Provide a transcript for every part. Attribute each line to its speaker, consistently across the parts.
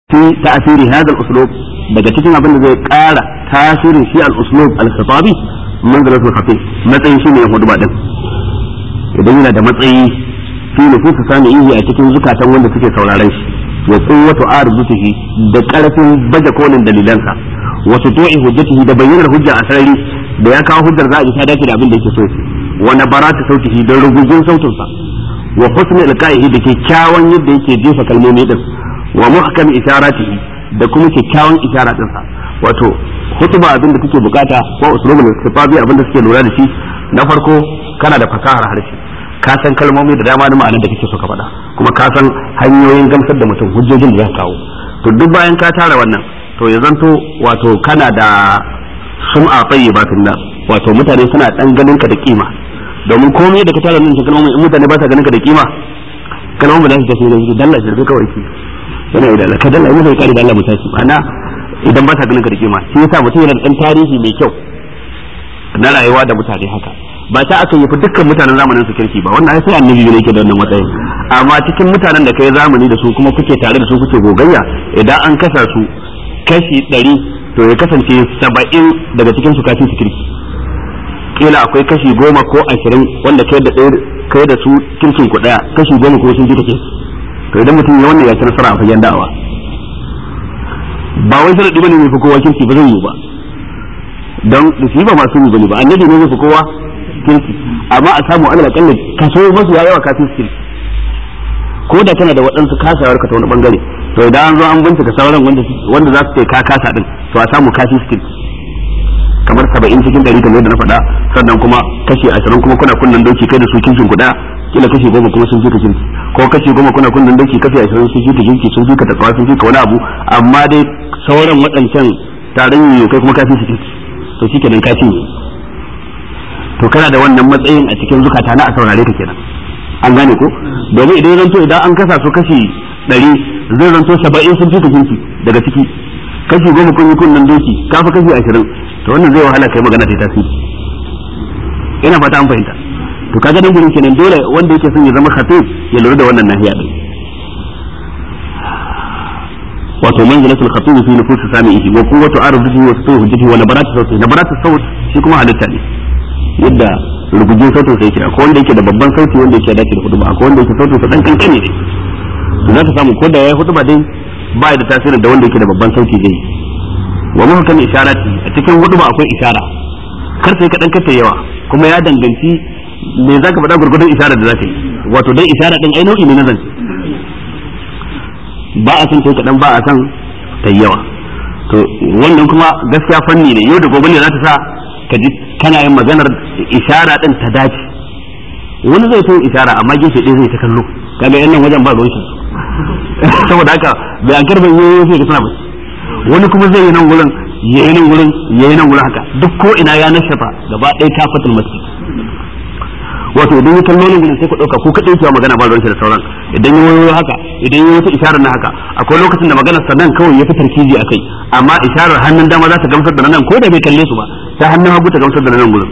Speaker 1: في تأثير هذا الأسلوب daga cikin abin da zai ƙara tasirin shi al-uslub al-khitabi manzilatul khatib matsayin shi ne hudba din idan yana da matsayi fi nufus sami'ihi a cikin zukatan wanda suke sauraron shi wa quwwatu arzutihi da karfin baje kolin dalilansa wa sutu'i hujjatihi da bayyanar hujja a sarari da ya kawo hujjar za a ji ta dace da abin da yake so wa nabaratu sautihi da rugujin sautinsa wa husni alqaihi da kyakkyawan yadda yake jefa kalmomi din wa muhkam isharatihi da kuma kyakkyawan isharar dinsa wato hutuba abin da kake bukata ko usulul istifabi abin da suke lura da shi na farko kana da fasahar harshe ka san kalmomi da dama na ma'anar da kake so ka faɗa kuma ka san hanyoyin gamsar da mutum hujjojin da za kawo to duk bayan ka tara wannan to ya zanto wato kana da sum'a tayyibatin nas wato mutane suna dan ganin ka da kima domin komai da ka tara nan kalmomi in mutane ba sa ganin ka da kima kalmomi ba za su tafi da dalla shirbe kawai ki yana da ka dalla yana kare da Allah mutaci ana idan ba sa ganin ka da kima shi yasa mutum yana da dan tarihi mai kyau na rayuwa da mutane haka ba ta aka yi fi dukkan mutanen zamanin su kirki ba wannan sai annabi ne yake da wannan matsayin amma cikin mutanen da kai zamani da su kuma kuke tare da su kuke gogayya idan an kasa su kashi ɗari to ya kasance saba'in daga cikin su kafin su kirki kila akwai kashi goma ko ashirin wanda kai da kai da su kirkin ku daya kashi goma ko sun ji kake to idan mutum ya wannan ya ci nasara a fagen da'awa ba wai sharadi bane mai fi kowa kirki ba zai yi ba don da shi ba masu yi bane ba annabi ne mai fi kowa kirki amma a samu alal akalla kaso masu ya yawa kafin kirki ko da kana da waɗansu kasawar ka ta wani bangare to idan an zo an bincika sauran wanda wanda za su ce ka kasa din to a samu kafin kirki kamar saba'in cikin ɗari kamar yadda na faɗa sannan kuma kashi ashirin kuma kuna kunnan doki kai da su kinkin kuɗa kila kashi goma kuma sun fi ka kirki ko kashi goma kuna kunnan doki kashi ashirin sun fi ka kirki sun fi ka takawa sun fi ka wani abu amma dai sauran waɗancan taron yiwu kai kuma kafin su kirki to shi kenan ka cinye to kana da wannan matsayin a cikin zukata na a saurare ka kenan an gane ko domin idan zanto idan an kasa su kashi ɗari zai zanto saba'in sun fi ka kirki daga ciki kashi goma kun yi kunnan doki kafa kashi ashirin to wannan zai wahala kai magana ta tasiri ina fata an fahimta to kaga nan gurin kenan dole wanda yake son ya zama khatib ya lura da wannan nahiya din wato manzilatul khatib fi nufus sami'ihi wa quwwatu ardihi wa sawtu hujjatihi wa nabaratu sawti nabaratu sawt shi kuma halitta ne yadda rugujin sautin sai yake akwai wanda yake da babban sauti wanda yake dace da huduba akwai wanda yake sautin sa dan kankane ne to zaka samu ko da yayi huduba dai ba da tasirin da wanda yake da babban sauti zai yi wa muhkam isharati a cikin huduba akwai ishara kar sai kadan kata yawa kuma ya danganci me zaka faɗa gurgurdan isharar da zaka yi wato dai ishara din ai nau'i ne na zance ba a san kai kadan ba a san ta yawa to wannan kuma gaskiya fanni ne yau da gobe ne za ta sa ka ji kana yin maganar ishara din ta dace wani zai to ishara amma gefe ɗaya zai ta kallo kaga yan nan wajen ba ruwan shi saboda haka bai an karban yoyo sai ka suna ba wani kuma zai yi nan gurin ya yi nan gurin ya yi nan gurin haka duk ko ina ya nashafa gaba ɗaya kafatul masjid wato idan ya kallo nan gurin sai ku ɗauka ko kaɗai cewa magana ba ruwan shi da sauran idan ya wayo haka idan ya wata isharar na haka akwai lokacin da maganar sa nan kawai ya fi tarkiji a kai amma isharar hannun dama za ta gamsar da nan ko da bai kalle su ba ta hannun hagu ta gamsar da nan gurin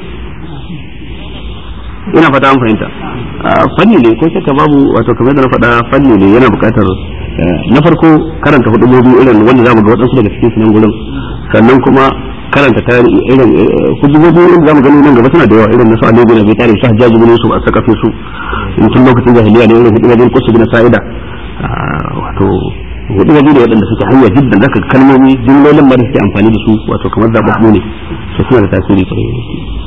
Speaker 1: ina fata an fahimta fanni ne ko shakka babu wato kamar da na faɗa fanni ne yana buƙatar na farko karanta hudubobi irin wanda zamu ga waɗansu daga cikin su nan gurin sannan kuma karanta tarihi irin hudubobi irin zamu gani nan gaba suna da yawa irin na su Ali bin Abi Talib su Hajjaj bin Yusuf a sakafe su in tun lokacin jahiliya ne irin hudubobin Qus bin Sa'ida wato hudubobi da waɗanda suke hanya jiddan zaka kalmomi jumlolin ma da suke amfani da su wato kamar zababbu ne su suna da tasiri kwarai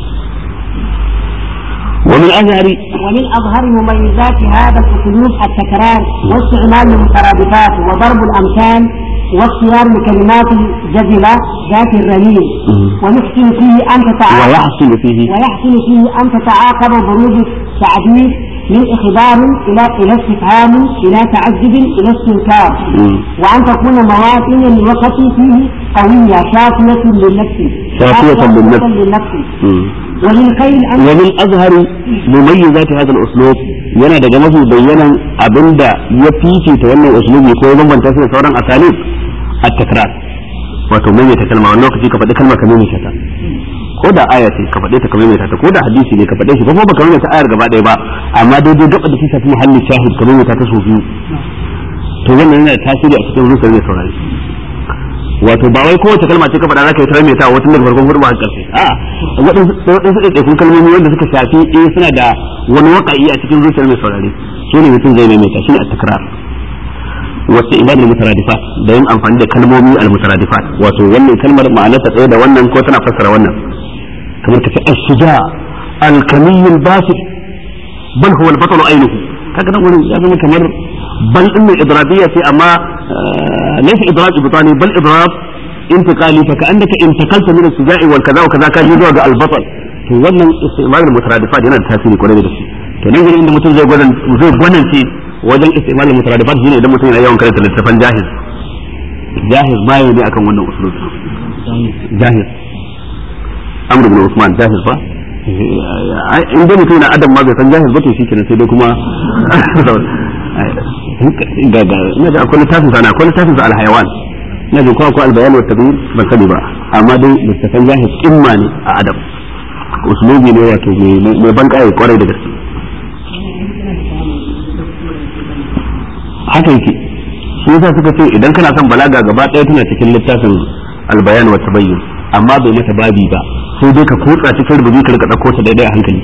Speaker 1: ومن أظهر
Speaker 2: ومن أظهر مميزات هذا الأسلوب التكرار واستعمال المترادفات وضرب الأمثال واختيار الكلمات الجزلة ذات الرميل ويحسن فيه أن تتعاقب
Speaker 1: ويحصل فيه
Speaker 2: ويحسن فيه أن تتعاقب بروز التعبير من إخبار إلى إلى استفهام إلى تعجب إلى استنكار وأن تكون مواطن الوقت فيه قوية شافية للنفس
Speaker 1: شافية للنفس.
Speaker 2: للنفس ومن خير أن
Speaker 1: ومن أظهر مميزات هذا الأسلوب yana daga mafi bayyanan abinda ya fifita wannan uslubi ko ya bambanta shi da sauran asalib at-takrar wato maimaita kalma wani lokaci ka faɗi kalma ka maimaita ta ko da aya ce ka faɗe ta ka maimaita ta ko da hadisi ne ka faɗe shi ko kuma baka maimaita ayar gaba ɗaya ba amma daidai duk da ta shafi muhallin shahid ka maimaita ta sau biyu to wannan yana da tasiri a cikin zuciyar mai saurari wato ba wai kowace kalma ce ka faɗa za ka yi ta mai ta wata daga farkon hudu ba ƙarshe a waɗansu ɗaiɗaikun kalmomi wanda suka shafi eh suna da wani waƙa'i a cikin zuciyar mai saurari su ne mutum zai maimaita shi ne a takrar wasu ibadul mutaradifat da yin amfani da kalmomi al mutaradifat wato wannan kalmar ma'anarta tsaye da wannan ko tana fassara wannan kamar ka ce as-suja al-kamiy al-basir bal huwa al-batal aynuhu kaga nan wurin ya zama kamar bal din mai idrabiyya ce amma laysa idrab ibtani bal idrab intiqali fa ka'annaka intakalta min as-suja'i wal kaza wa kaza ka ji zuwa ga al-batal to wannan istimal al-mutaradifat yana da tasiri kwarai da gaske to nan gurin inda mutum zai gwanan zai gwanance wajen istimal al-mutaradifat shine idan mutum yana yawan karanta littafan jahiz jahiz bayo ne akan wannan usulun jahiz amr ibn usman jahiz ba in dai mutum yana adam ma bai san jahiz ba to shi kenan sai dai kuma ga ga ina da akwai littafin sana akwai littafin sa al-hayawan ina da akwai al-bayan wa tabyin ban sani ba amma dai littafan jahiz imma ne a adam usulubi ne wato mai ban kai kwarai da gaske haka yake shi yasa suka ce idan kana son balaga gaba ɗaya tana cikin littafin albayan wa tabayyin amma bai mata babi ba sai dai ka kotsa cikin rubuci ka rika dauko ta daidai a hankali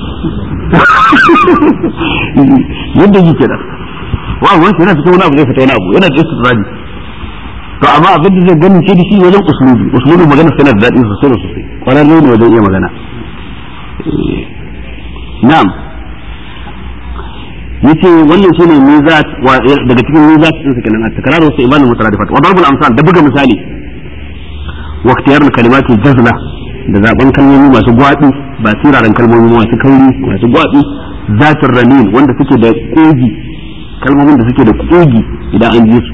Speaker 1: yadda yake da wa wani yana cikin wani abu zai fita wani abu yana da istidradi to amma abin da zai gani ce da shi wajen usulubi usulubi magana sai da daɗi sosai da sosai kwararre ne wajen iya magana na'am yace wannan shine mizat wa daga cikin mizat din kenan at-takrar wa istimal al-mutaradifat wa darb al-amsal da buga misali wa ikhtiyar al-kalimat al-jazla da zaben kalmomi masu gwabi ba siraran kalmomi masu kauri masu gwabi zatir ranin wanda suke da kogi kalmomin da suke da kogi idan an ji su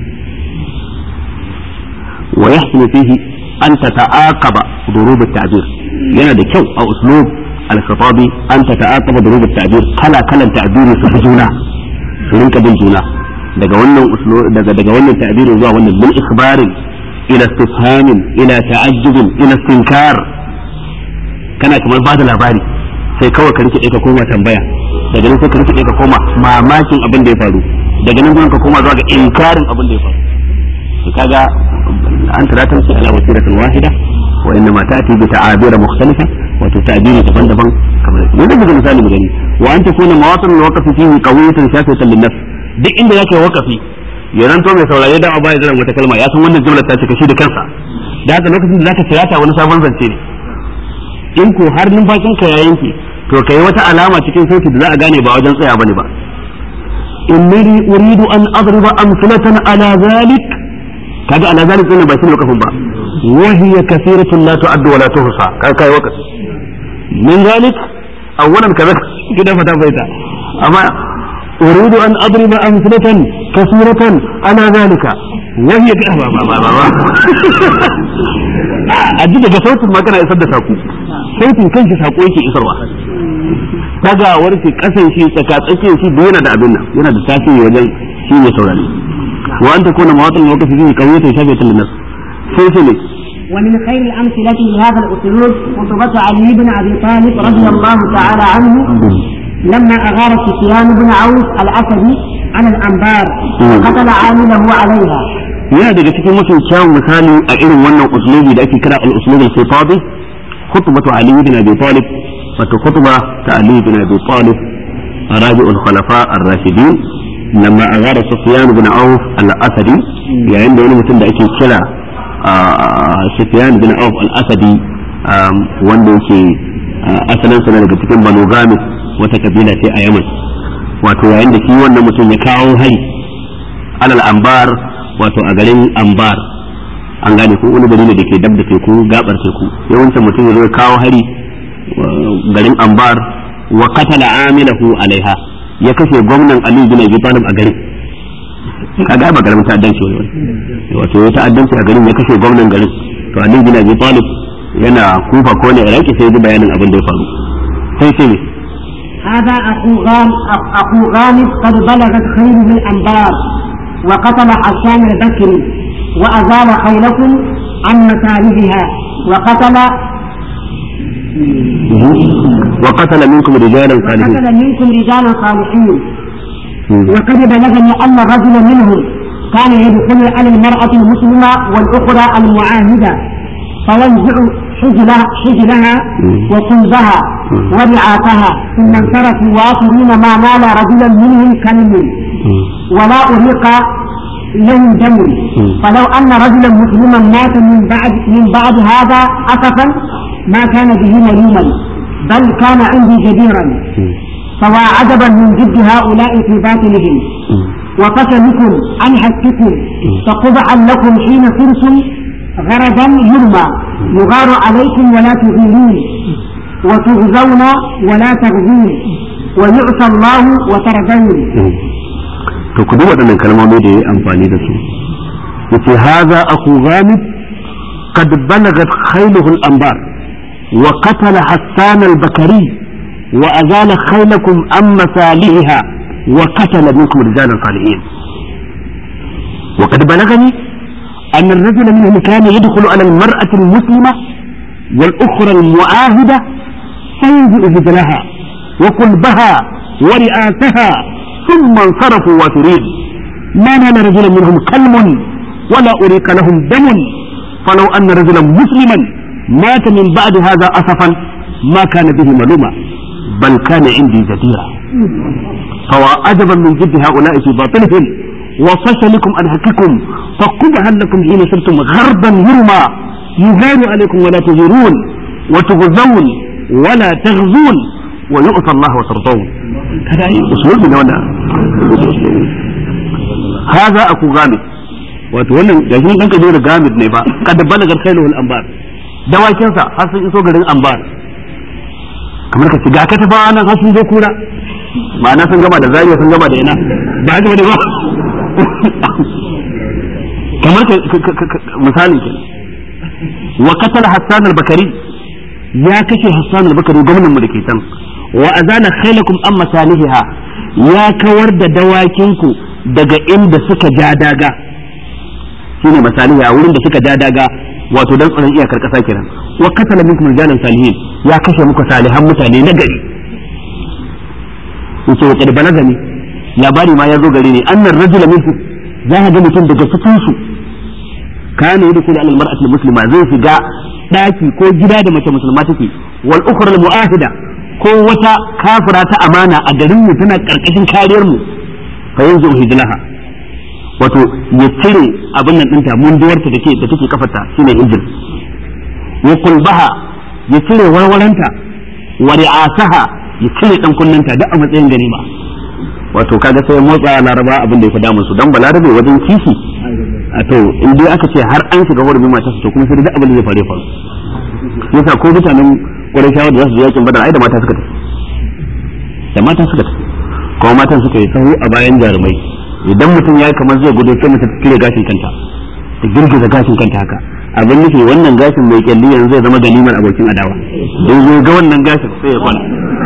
Speaker 1: wa yahsulu fihi an tata'aqaba durub at-ta'bir yana da kyau a uslub الخطابي أن تتعاقب ضروب التعبير كلا كلا التعبير في جونا rinka bin juna daga wannan daga daga wannan ta'birin zuwa wannan bil ikhbarin ila istifhamin ila ta'ajjubin ila istinkar kana kamar bada labari sai kawai ka rike ka koma tambaya daga nan sai ka rike ka koma mamakin abin da ya faru daga nan gurin ka koma zuwa ga inkarin abin da ya faru kaga an taratar shi ala wasiratin wahida wa inna ma ta'ti bi ta'abira mukhtalifa wato ta'biri daban-daban kamar yadda muka misali mu gani wa an takuna mawatin al-waqf fihi qawiyatan shafatan lin-nafs duk inda yake waqafi ya ranto mai saurare da ba ya zama wata kalma ya san wannan jumlar ta cika shi da kansa da haka lokacin da zaka kira ta wani sabon zance ne in ko har numfashin ka ya yanke to kai wata alama cikin sauti da za a gane ba wajen tsaya bane ba inni uridu an adriba amsalatan ala zalik kaga ala zalik din ba shi ne wakafin ba wa hiya kathiratun la tu'addu wa la tuhsa kai kai wakafi min zalik awwalan kaza kida fata baita amma uridu an adriba amsalatan kathiratan ala zalika wa hiya ba ba ba ba a ji daga sautin magana isar da saku sautin kanshi sako yake isarwa dagawar shi kasan shi tsaka tsakiyar shi da yana da abin nan yana da tasiri wajen shi ne saurare wa an takuna mawatin lokaci zai kauye ta shafe ta linnas sai sai ne
Speaker 2: ومن خير الأمثلة لهذا الأسلوب خطبة علي بن أبي طالب رضي الله تعالى عنه لما أغار سفيان بن عوف الأسدي على الأنبار وقتل عامله عليها
Speaker 1: yana daga cikin mafi kyawun misali a irin wannan uslubi da ake kira al-uslub al-khitabi khutbatu ali ibn abi talib wato khutba ta ali ibn abi talib rabi'ul khulafa ar-rashidin lamma aghara sufyan ibn auf al-asadi yayin da wani mutum da ake kira sufyan ibn auf al-asadi wanda yake asalin sa daga cikin banu gamis wata kabila ce a yaman wato yayin da shi wannan mutum ya kawo hari alal anbar wato a garin ambar an gane ko wani gari ne da ke dab da teku gabar teku yawancin mutum ya zo kawo hari garin ambar wa qatala amilahu alaiha ya kashe gwamnan ali bin abi talib a garin kaga ba karamin ta'addanci wani wato ya ta'addanci a garin ya kashe gwamnan garin to ali bin abi talib yana kufa ko ne iraki sai ya ji bayanin abin da ya faru sai sai
Speaker 2: هذا أخو غام أخو غامد قد بلغت خيره الأنبار وقتل حسان البكري وأزال خيلكم عن مسالبها وقتل
Speaker 1: وقتل منكم رجالا صالحين
Speaker 2: وقتل منكم رجالا صالحين وقد بلغني أن رجلا منهم كان يدخل على المرأة المسلمة والأخرى المعاهدة فينزع حجلها, حجلها وقلبها ورعاتها ثم انصرفوا واخرين ما نال رجلا منهم كلم ولا أريق لهم دم فلو أن رجلا مسلما مات من بعد من بعد هذا أسفا ما كان به ملوما بل كان عندي جديرا فوا عجبا من جد هؤلاء في باطنهم وقسمكم عن حقكم فقبعا لكم حين صرتم غرضا يرمى يغار عليكم ولا تغيرون وتغزون ولا تغزون ويعصى الله وترضون
Speaker 1: to ku duba waɗannan kalmomi da yayi amfani da su yace haza aku ghamid qad balagat khayluhu al-anbar wa qatala hassan al-bakari wa azala khaylakum am masaliha wa qatala minkum rijalan salihin wa qad balagani أن الرجل منهم كان يدخل على المرأة المسلمة والأخرى المعاهدة فينزع هجلها وقلبها ورئاتها ثم انصرفوا وافرين ما نال رجلا منهم كلم ولا أريق لهم دم فلو أن رجلا مسلما مات من بعد هذا أسفا ما كان به ملوما بل كان عندي جديرا فوا أدبا من جد هؤلاء في باطلهم وفشلكم عن حقكم فقبها لكم حين صرتم غربا يرمى يغار عليكم ولا تغيرون وتغزون ولا تغزون ويؤتى الله وترضون هذا اسلوب من هنا هذا اكو غامد wato wannan gashi dan kaje da gamid ne ba kad balagar khailu al anbar dawakin sa har sun iso garin anbar kamar ka ci ga ka tafa nan har sun zo kura ma'ana sun gama da zariya sun gama da ina ba haka bane ba kamar ka misali ke wa qatala hassan al bakari ya kashe hassan al bakari gwamnan mu da ke can wa azana khailakum an masalihiha ya kawar da dawakinku daga inda suka ja daga shine masaliha wurin da suka ja daga wato dan tsaron iyakar kasa kenan wa katala minkum rijalan salihin ya kashe muku salihan mutane na gari yace wa qad balagani labari ma ya zo gare ni annar rajula minkum za ka ga mutum daga cikin su kana yadkhulu ala almar'ati almuslima zai shiga daki ko gida da mace musulma take wal ukhra almu'ahida ko wata kafira ta amana a garin mu tana karkashin kariyar mu fa yanzu hijlaha wato ya cire abin nan dinta munduwarta da ke da take kafarta shine injil ya kulbaha ya cire warwaranta wa ri'asaha ya cire dan kunnanta duk a matsayin ganima wato kaga sai motsa laraba abin da ya fi damun su dan balarabe wajen kishi a to in dai aka ce har an shiga hurumin matarsa to kuma sai duk abin da zai fare faru yasa ko mutanen Qurayshawa da za su je yakin Badar ai da mata suka tafi da mata suka tafi kuma matan suka yi sahu a bayan jarumai idan mutum ya kamar zai gudu sai mutum cire gashin kanta ta girgiza gashin kanta haka abin nufi wannan gashin mai kyalli yanzu zai zama ganimar abokin adawa in zo ga wannan gashin sai ya kwana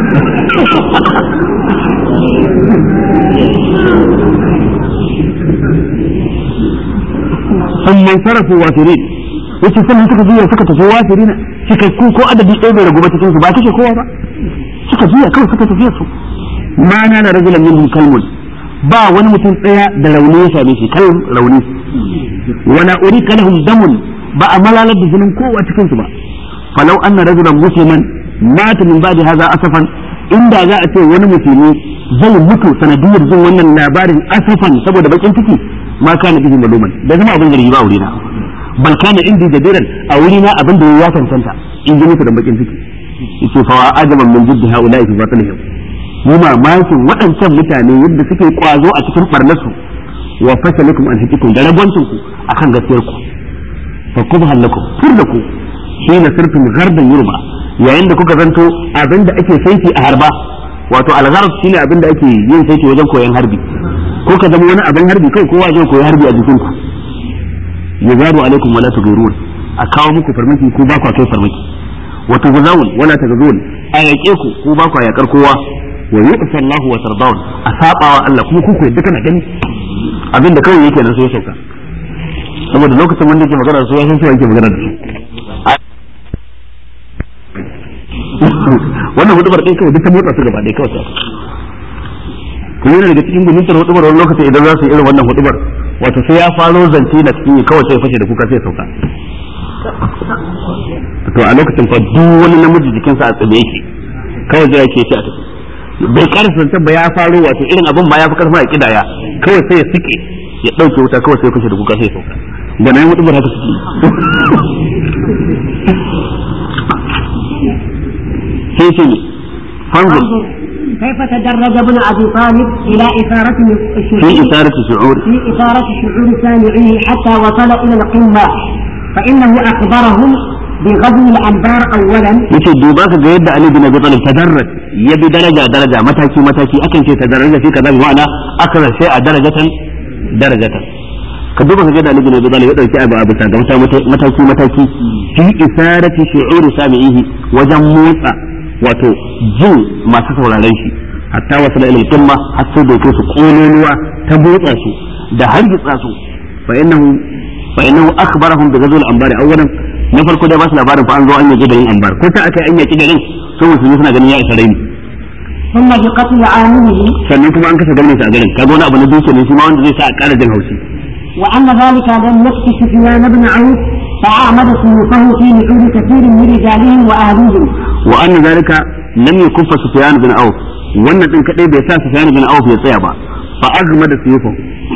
Speaker 1: sun man sarrafa wafirin yace sannan suka juya suka tafi wafirin cikakku ko adadi ɗaya bai ragu ba cikin su ba kashe kowa ba suka juya kawai suka tafiya su ma na da rajulan minhum kalmun ba wani mutum tsaya da rauni ya same shi kalm rauni wala urika lahum damun ba a malalar da jinin kowa cikin su ba falau anna rajulan musliman mata min ba'di hadha asafan inda za a ce wani musulmi zai mutu sanadiyar jin wannan labarin asafan saboda bakin ciki ma kana bihi maluman da zama abin zargi ba a wurina bal kana indi jadiran a wurina abin da ya cancanta in ji musu da bakin ciki yace fa wa ajaban min jiddi haula'i fi batilihim mu mamakin waɗancan mutane yadda suke kwazo a cikin barnasu wa fasalikum an hakikum da ragwancin ku akan gaskiyar ku fa kubhan lakum furda ku hina sirtum ghardan yurba yayin da kuka zanto abinda ake saiti a harba wato algharb shine abinda ake yin saiti wajen koyon harbi ko ka zama wani abin harbi kai kowa zai koyi harbi a jikin ku yazaru alaikum wala tugirun a kawo muku farmaki ko ba ku kai farmaki wa tugzawun wala tagzun a yaƙe ku ko ba ku yaƙar kowa wa yu'fa Allahu wa tardawun a sabawa Allah kuma ku ku yadda kana gani abinda kawai yake nan sai ya sauka saboda lokacin wanda yake magana da su ya san cewa yake magana da su wannan hudubar ɗin kawai duk ta motsa su gaba ɗaya kawai kuma yana daga cikin guduntar hudubar wani lokaci idan za su yi irin wannan hudubar wato sai ya faro zance na cikin kawai sai ya fashe da kuka sai ya sauka to a lokacin fa duk wani namiji jikinsa a tsaye yake kawai zai yake ci a tafi bai karasa zancen ba ya faro wato irin abin ma ya fi karfa a kidaya kawai sai ya sike ya dauke wuta kawai sai ya fashe da kuka sai ya sauka da nan mutum haka suke sai ce ne fanzur
Speaker 2: كيف تدرج ابن ابي طالب الى اثاره
Speaker 1: في
Speaker 2: الشعور
Speaker 1: إثارة شعور
Speaker 2: في اثاره شعور سامعيه حتى وصل الى القمه فانه اخبرهم بغزو الانبار اولا
Speaker 1: yace duba ka ga yadda Ali bin Abi Talib tadarraj ya bi daraja daraja mataki mataki akan ce tadarraja fi kaza bi ma'ana akra sai a darajatan darajatan ka duba ka ga yadda Ali bin Abi Talib ya dauki abu abu ta ga mataki mataki fi isarati shu'uri sami'ihi wajen motsa wato jin masu sauraron shi hatta wasu da ilil qimma har sai da kai su kololuwa ta motsa su da hargitsa su fa innahu fa innahu akhbarahum bi ghazwil anbari awwalan na farko dai ba su labarin fa an zo an yaji garin anbar ko ta aka an yaki garin sun musulmi suna ganin ya isa raini
Speaker 2: ثم بقتل عامله
Speaker 1: sannan kuma an kashe gwamnati a garin kaga wani abu na duke ne shi ma wanda zai sa a ƙara jin haushi
Speaker 2: وأن ذلك لم يكفي سفيان بن عوف فأعمد سيوفه في نحور كثير من رجالهم وأهليهم
Speaker 1: wa anna zalika lam yakuffa sufyan bin auf wannan din kadai bai sa sufyan bin auf ya tsaya ba fa azmada suyufa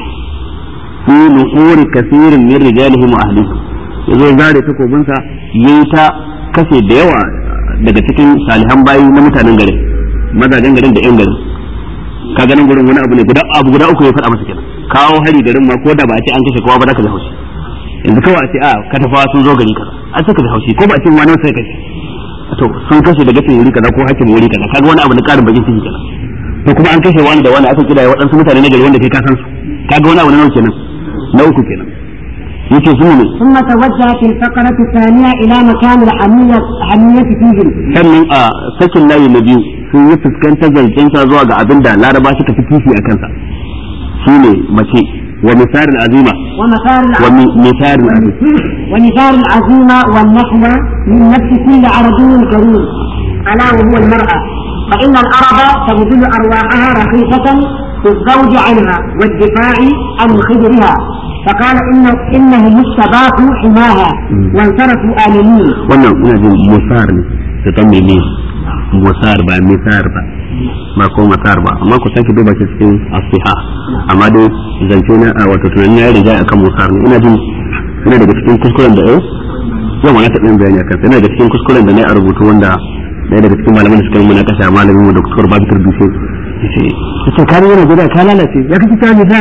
Speaker 1: fi nuhuri kathirin min rijalihim wa ahlihim yazo ya zare takobinsa yayi ta kashe da yawa daga cikin salihan bayi na mutanen garin mazajen garin da yan garin ka ganin gurin wani abu ne guda abu guda uku ya faɗa masa kenan kawo hari garin ma ko da ba a ce an kashe kowa ba za ka ji haushi yanzu kawai a ce a katafawa sun zo gari kaza a ce ka ji haushi ko ba a ce wani sai kashe to sun kashe daga cikin wuri kaza ko hakin wuri kaza kaga wani abu na karin bakin ciki kenan to kuma an kashe wani da wani aka kira waɗansu mutane na gari wanda kai ka san su kaga wani abu na nawa kenan na uku kenan yace su ne
Speaker 2: ثم توجه في الفقرة الثانية إلى مكان الحمية الحمية فيهم
Speaker 1: sannan a sakin layi na biyu sun yi fuskantar zancensa zuwa ga abin da laraba suka fi kifi a kansa shine mace wa misalin azima
Speaker 2: ومثار
Speaker 1: wa
Speaker 2: الع-
Speaker 1: mi- misalin azima
Speaker 2: ونثار العزيمة والنحو من نفس كل عربي كريم ألا وهو المرأة فإن العرب تبذل أرواحها رخيصة في الزوج عنها والدفاع عن خدرها فقال إن إنهم استباحوا حماها وانصرفوا آمنين
Speaker 1: wannan ina jin musar ne da ta mene musar ba misar ba ba ko masar ba amma ku sake duba shi cikin asiha amma dai zance na a wato tunanin ya riga akan musar ne ina jin ina daga cikin kuskuren da eh yau ma na taɓa yin bayani akan ina daga cikin kuskuren da na yi a rubutu wanda ɗaya daga cikin malaman da suka yi mana kasha malamin mu doktor Babakar Dushe yace yace ka yana guda ka lalace ya kace ta misar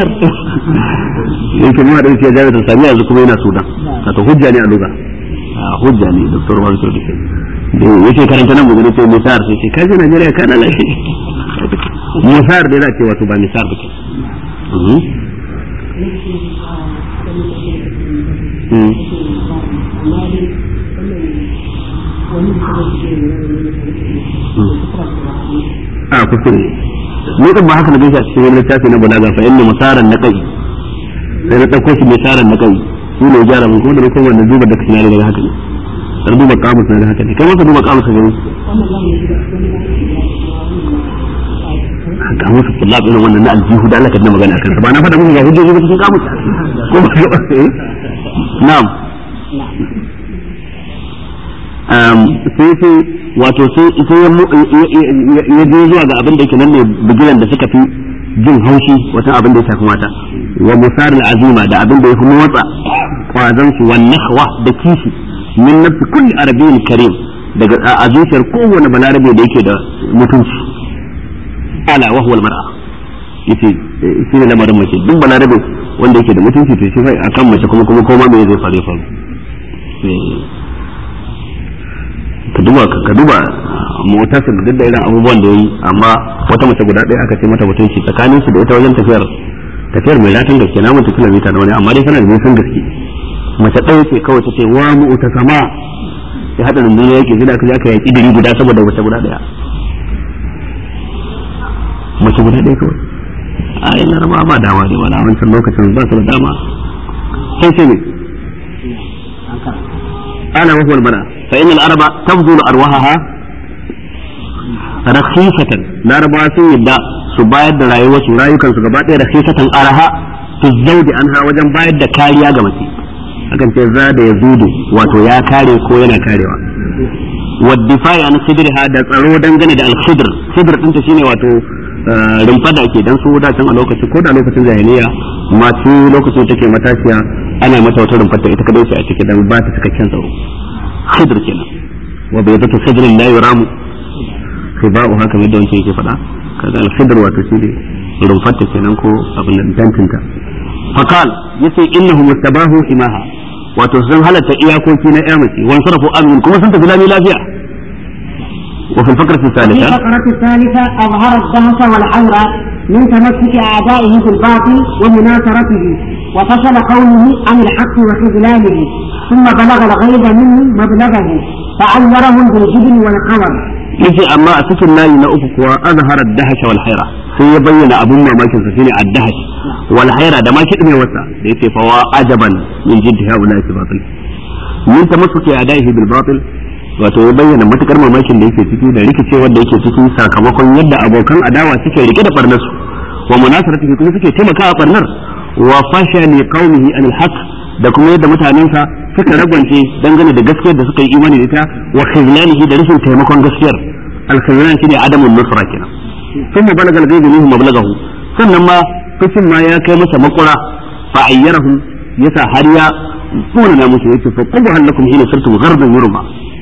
Speaker 1: yake mu da yake jami'ar Samiya yanzu kuma yana Sudan wato hujja ne a lugha hujja ne doktor Babakar Dushe yace karanta nan mu ce misar sai ce kaje Najeriya ka lalace misar da za ce wato ba misar ba ke Mhm. a kuskure ni kan ba haka na gaisa cikin wani littafi na balaga fa inna musaran naqai sai na dauko shi musaran naqai shi ne gyara mun ko da kuma da duba da kana daga haka ne sai duba kamus na da haka ne kai maka duba kamus ga kamus kullab irin wannan na aljihu da Allah ka dina magana akan sa ba na faɗa muku ga hujjoji ba cikin kamus ko ba ga eh na'am um, sai sai wato sai sai ya mu- ya- ya ya je zuwa ga abin da yake nan ne bigiran da suka fi jin haushi wata abin da ya shafi mata wa musaril azima da abin da ya fi motsa kwazon su wan nahwa da kishi min nafsi kulli arabiyyin karim daga a a zuciyar kowane balarabe da yake da mutunci ala wa huwa al-mar'a yace eh, shi ne lamarin mace duk balarabe wanda yake da mutunci to shi fa akan mace kuma kuma koma me zai faru ya faru Eh, ka duba ka duba motarsa da duk da irin abubuwan da yayi amma wata mace guda ɗaya aka ce mata mutunci tsakanin su da ita wajen tafiyar tafiyar mai latin gaske na mutu kilomita na wani amma dai tana da nisan gaske mace ɗaya ce kawai ta ce wa mu ta sama ya haɗa rundunar yake sai da aka je aka yaki diri guda saboda mace guda ɗaya mace guda ɗaya kawai a yi laraba ba dama ne ba na wancan lokacin ba su da dama sai ce ne أنا وهو المرأة فإن العرب تبذل أرواحها رخيصة لا ربا سن يبدا su bayar da rayuwar su rayukan su gaba ɗaya rakhisatan araha tuzzaudi anha wajen bayar da kariya ga mace akan ce za da yazudu wato ya kare ko yana karewa waddifai an sidriha da tsaro dangane da al-sidr sidr din ta shine wato rumfa da ake dan su da can a lokaci ko da lokacin jahiliya masu lokacin take matashiya ana mata wata rumfa ta ita kadai ce a ciki dan ba ta cikakken tsaro sidr kenan wa bai zata sidrin la yuramu khiba'u haka mai da wancan yake faɗa kaga al-sidr wato shine rumfar ta kenan ko abin nan tantinta fakal yace innahu mustabahu himaha wato sun halatta iyakoki na ƴamace wan sarafu amin kuma sun tafi lami lafiya wa fil fakrati
Speaker 2: في
Speaker 1: thalitha
Speaker 2: الفقرة الثالثة أظهر الدهس والعورة من تمسك أعدائه بالباطل ومناصرته وفصل قوله عن الحق وخذلانه ثم بلغ الغيظ منه مبلغه فعيرهم بالجبن والقمر
Speaker 1: yace amma a cikin layi na uku kuwa azhara ad-dahash wal hayra sai ya bayyana abun mamakin sa shine ad-dahash wal hayra da ma kidme wasa da yace fa wa ajaban min jiddi haula fi batil min tamassuki adaihi bil batil wato ya bayyana matukar mamakin da yake ciki da rikicewar da yake ciki sakamakon yadda abokan adawa suke rike da barnar su wa munasaratihi kuma suke taimakawa barnar wa fashani qaumihi anil haqq da kuma yadda mutanensa suka ragwance dangane da gaskiyar da suka yi imani da ita wa khizlanihi da rashin taimakon gaskiyar al-khizlan shine adamun nusra kenan thumma balagal ghaibu minhum mablagahu sannan ma fushin ma ya kai masa makura fa ayyarahum yasa har ya tsona na musu yace fa qulu halakum hina sirtum ghardan yurma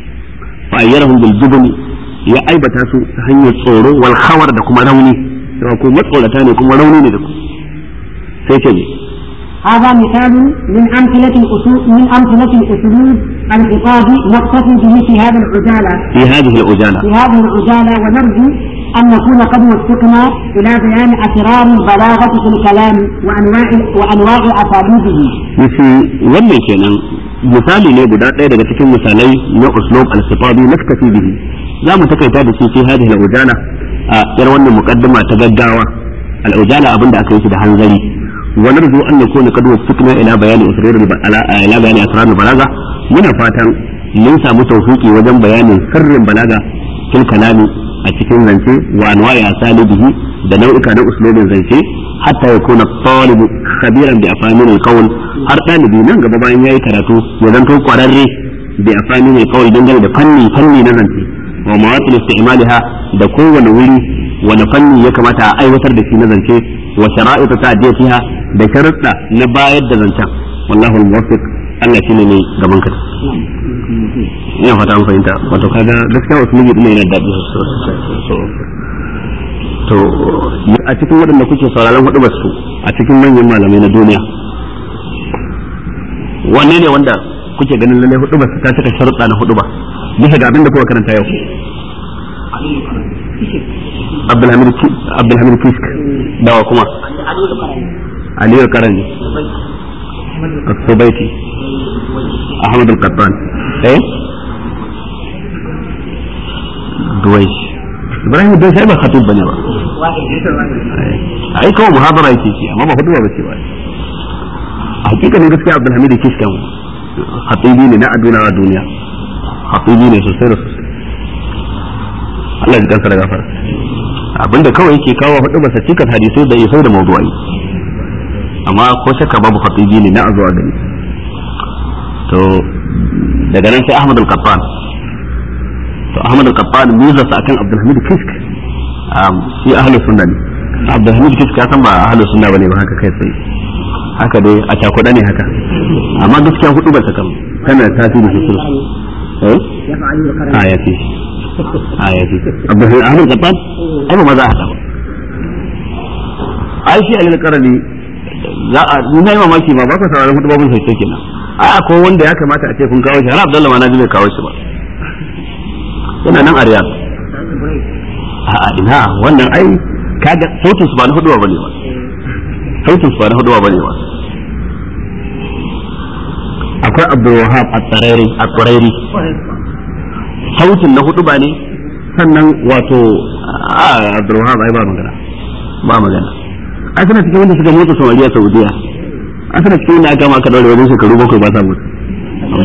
Speaker 1: fa ayyarahum bil jubni ya aibata su ta hanyar tsoro wal khawar da kuma rauni cewa ku matsorata ne kuma rauni ne da ku sai ce ne
Speaker 2: هذا مثال من أمثلة الأسلوب من أمثلة الأسلوب الخطابي نقتفي به في هذا العجالة
Speaker 1: في هذه العجالة
Speaker 2: في هذه العجالة ونرجو أن نكون قد وفقنا إلى بيان أسرار البلاغة في الكلام وأنواع وأنواع أساليبه.
Speaker 1: yace wannan kenan misali ne guda ɗaya daga cikin misalai na uslub al-khitabi naktafi bihi za mu takaita da shi fi hadhihi al-ujala a yar wannan muqaddima ta gaggawa al-ujala abinda aka yi shi da hanzari wa narju an yakuna qad wafiqna ila bayani asrar ila bayani asrar al-balaga muna fatan mun samu tawfiki wajen bayanin sirrin balaga fil kalami a cikin zance wa anwa'i asalibihi da nau'ika na uslubin zance hatta yakuna at-talib khabiran bi afamin al-qawl har ɗalibi nan gaba bayan yayi karatu ya zanto kwararre bi afamin al-qawl dangane da fanni fanni na zance wa mawatil istimaliha da kowane wuri wani fanni ya kamata a aiwatar da shi na zance wa shara'it ta'diyatiha da sharuɗa na bayar da zancen wallahu al-muwaffiq Allah shine ne gaban ka ina fata an fahimta wato kaga gaskiya wasu miji ina yana daɗi to a cikin waɗanda kuke sauraron hudu su a cikin manyan malamai na duniya wanne ne wanda kuke ganin lalle hudu ba ta cika sharuɗa na hudu ba bisa ga abin da kuka karanta yau Abdulhamid Abdulhamid Kisk dawa kuma Aliyu Karani Al-Subaiti Ahmad Al-Qattan eh Duwaish Ibrahim Duwaish ai ba khatib bane ba ai kawai muhabara yake shi amma ba hudu ba ce ba a hakikanin gaskiya Abdulhamid Kisk kan khatibi ne na aduna a duniya khatibi ne sosai da sosai Allah ya kansa da gafara abinda kawai yake kawo hudu ba cikin hadisai da isai da mawdu'ai amma ko shakka babu khatibi ne na a zuwa gani to daga nan sai Ahmad al-Qattan to Ahmad al-Qattan miza sa akan Abdul Hamid Kisk shi ahlus sunna ne Abdul Hamid Kisk ya san ba ahlus sunna bane ba haka kai sai haka dai a cakuɗa ne haka amma gaskiya hudu ba ta kan tana tasiri sosai eh a ya fi a ya fi Abdul Hamid al-Qattan ai ba ma za a haɗa ba ai shi al-Qarani za a na yi mamaki ma ba ka sauraron hudu babun sai kenan a akwai wanda ya kamata a ce kun kawo shi har Abdullahi ma na ji bai kawo shi ba yana nan a Riyadh a ina wannan ai kaga sautin su ba na hudu ba ne ba sautin su ba na hudu ba ne ba akwai Abdul Wahab at-Tarairi at-Tarairi sautin na hudu ba ne sannan wato a Abdul Wahab ai ba magana ba magana a suna cikin wanda suka motsa somaliya saudiya a suna cikin wanda aka maka daure wajen shekaru bakwai ba sa mutu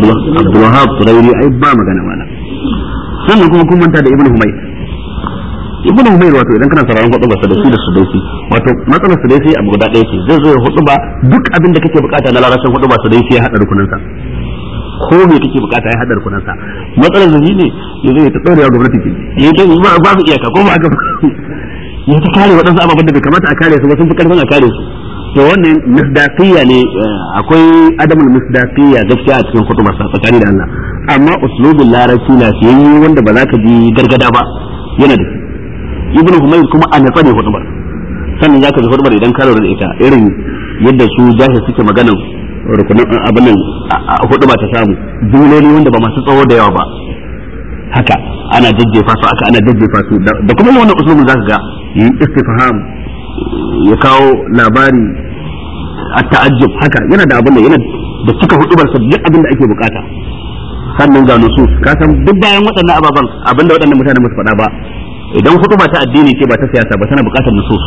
Speaker 1: abdulwahab turairi ai ba magana mana sannan kuma kun manta da ibn humayt ibn umayr wato idan kana sauraron hudu ba sadasi da sudaisi wato matsalar sudaisi abu guda ɗaya ce zai zo ya hudu ba duk abin da kake bukata na larabcin hudu ba sudaisi ya hada rukunin sa ko me kake bukata ya hada rukunin sa matsalar da shi ne ya zo ya ta daurewa gwamnati ke ya ta ba ba su iyaka ko ba aka ya ta kare waɗansu ababen da bai kamata a kare su ba sun fi karfin a kare su to wannan misdaqiya ne akwai adamul misdaqiya gaskiya a cikin hudu sa tsakani da Allah amma uslubul larabci lafiyayye wanda ba za ka ji gargada ba yana da shi ibnu humayr kuma a natsa ne hudubar sannan zaka ji hudubar idan ka lura da ita irin yadda su jahil suke maganan rukunin abin nan huduba ta samu jumloli wanda ba masu tsawo da yawa ba haka ana jajjefa su aka ana jajjefa su da kuma wannan usulun zaka ga yi istifham ya kawo labari a ta'ajjub haka yana da abin da yana da cika hudubar sa duk abin da ake bukata sannan ga nusus ka san duk bayan waɗannan ababen abinda waɗannan mutane musu faɗa ba idan hutuba ta addini ce ba ta siyasa ba tana buƙatar nusus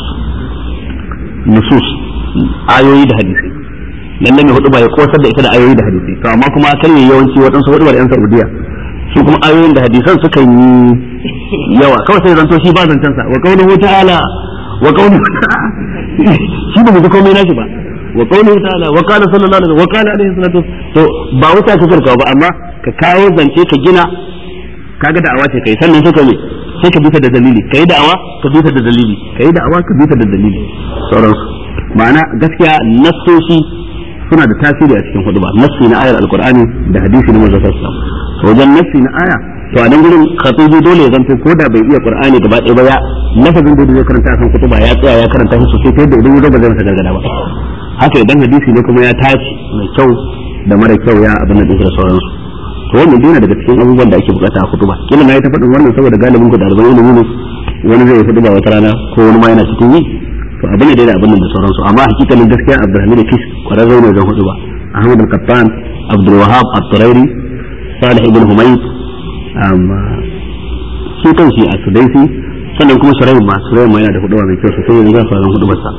Speaker 1: nusus ayoyi da hadisi lalle mai hutuba ya kosar da ita da ayoyi da hadisi to amma kuma kar yayi yawanci waɗansu hutubar yan Saudiya su kuma ayoyin da hadisan suka yi yawa kawai sai zanto shi ba zancen sa wa qawluhu ta'ala wa qawluhu shi ba mu ji komai nashi ba wa qawluhu ta'ala wa qala sallallahu alaihi wa qala alaihi salatu to ba wuta ka karka ba amma ka kawo zance ka gina kaga da'awa ce kai sannan suka ne sai ka bisa da dalili kai da'awa ka bisa da dalili kai da'awa ka bisa da dalili sauransu ma'ana gaskiya nassoshi suna da tasiri a cikin huduba nassi na ayar alqur'ani da hadisi na manzon sallallahu alaihi wajen nassi na aya to a nan gurin khatibi dole ya zanto ko da bai iya qur'ani gaba ɗaya ba ya lafazin da zai karanta a kan kutuba ya tsaya ya karanta shi sosai ta yadda idan ya zo ba zai masa gargada ba haka idan hadisi ne kuma ya tace mai kyau da mara kyau ya abin da da sauransu to wannan dole daga cikin abubuwan da ake bukata a kutuba kila na yi ta faɗin wannan saboda galibin ku ɗaliban ilimi ne wani zai faɗi ba wata rana ko wani ma yana cikin yi to abin da da abin da sauransu amma hakikalin gaskiya Abdulhamid Kish kwararre ne wajen hudu ba Ahmad al-Qattan Abdul Wahab at-Turairi Salih ibn Humayd amma shi kan shi a Sudaisi sannan kuma Shuraim ma Shuraim ma yana da hudu mai kyau sosai yanzu za su ran hudu sa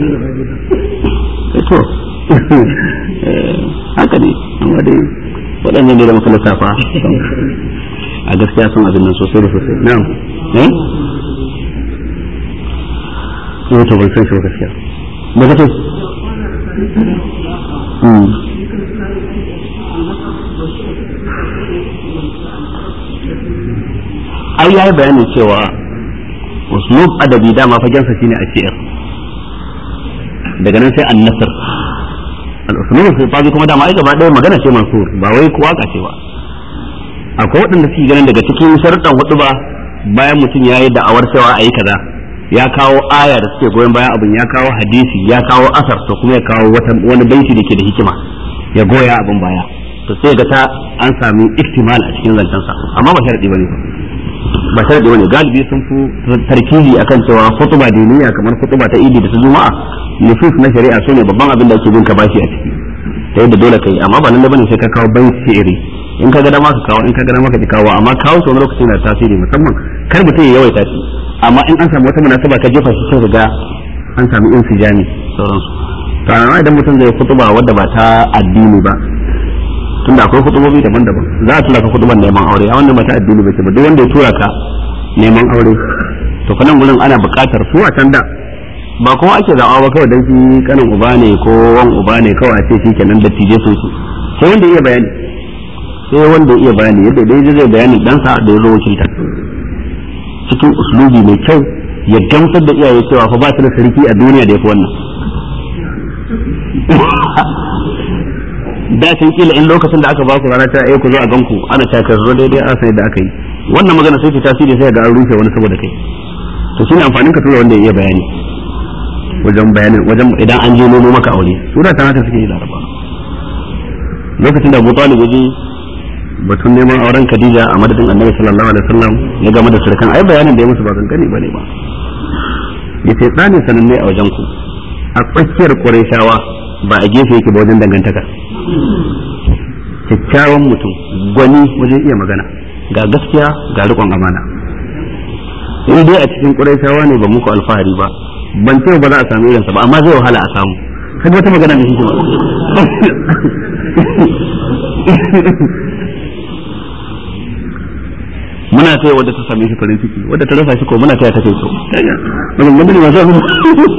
Speaker 1: to haka ne amma dai waɗannan ne da muka lissafa a gaskiya sun abin nan sosai da sosai na'am eh eh to ban san shi gaskiya me kace mm ai yayi bayanin cewa uslub adabi dama fagensa shine a shi'ir daga nan sai an-nasr al-uslub fi kuma dama ai gaba ɗaya magana ce mansur ba wai waka ce ba akwai waɗanda suke ganin daga cikin sharuɗan hudu ba bayan mutum ya yi da'awar cewa a yi kaza ya kawo aya da suke goyon bayan abin ya kawo hadisi ya kawo asar to kuma ya kawo wani baiti da ke da hikima ya goya abin baya to sai ga ta an sami ihtimal a cikin zancensa amma ba sharadi bane ba sharadi bane galibi sun fi tarkizi akan cewa khutba diniya kamar khutba ta idi da ta juma'a nusus na shari'a sune babban abin da ake bin ka bashi a ciki ta yadda dole kai amma ba lalle bane sai ka kawo baiti shi'iri in ka ga dama ka kawo in ka ga dama ka kawo amma kawo shi wani lokaci na tasiri musamman kar mutum ya yawaita shi amma in an samu wata munasaba ka jefa shi sai ga an samu insijami sauransu to amma idan mutum zai kutuba wadda ba ta addini ba tunda akwai kutubobi daban-daban za a tura ka kutuban neman aure a wannan ba ta addini ba ce ba duk wanda ya tura ka neman aure to kanan gurin ana buƙatar su a can da ba kuma ake zaɓa ba kawai dan shi kanin uba ne ko wan uba ne kawai a ce shi kenan da tije sun su sai wanda iya bayani sai wanda iya bayani yadda dai zai bayani ɗansa da ya zo wakilta cikin uslubi mai kyau ya gamsar da iyaye cewa fa ba su da sarki a duniya da ya fi wannan da can kila in lokacin da aka ba ku rana ta ai ku zo a ganku ana ta ka zo daidai a sai da aka yi wannan magana sai ta tasiri sai ga an rufe wani saboda kai to shine amfanin ka tura wanda ya iya bayani wajen bayanin wajen idan an je nomo maka aure su da ta haka suke yi laraba lokacin da Abu Talib ya je batun neman auren Khadija a madadin Annabi sallallahu alaihi wasallam ya game da surkan ai bayanin da ya musu ba kankani bane ba yace tsani sananne a wajen ku a tsakiyar Qurayshawa ba a gefe yake ba wajen dangantaka kyakkyawan mutum gwani wajen iya magana ga gaskiya ga riƙon amana in dai a cikin Qurayshawa ne ba muku alfahari ba ban ce ba za a samu irinsa ba amma zai wahala a samu kaga wata magana da shi ba muna muna taya wadda ta same shi farin ciki wadda ta rasa shi ko muna taya ta kai so maganganu ne masu abu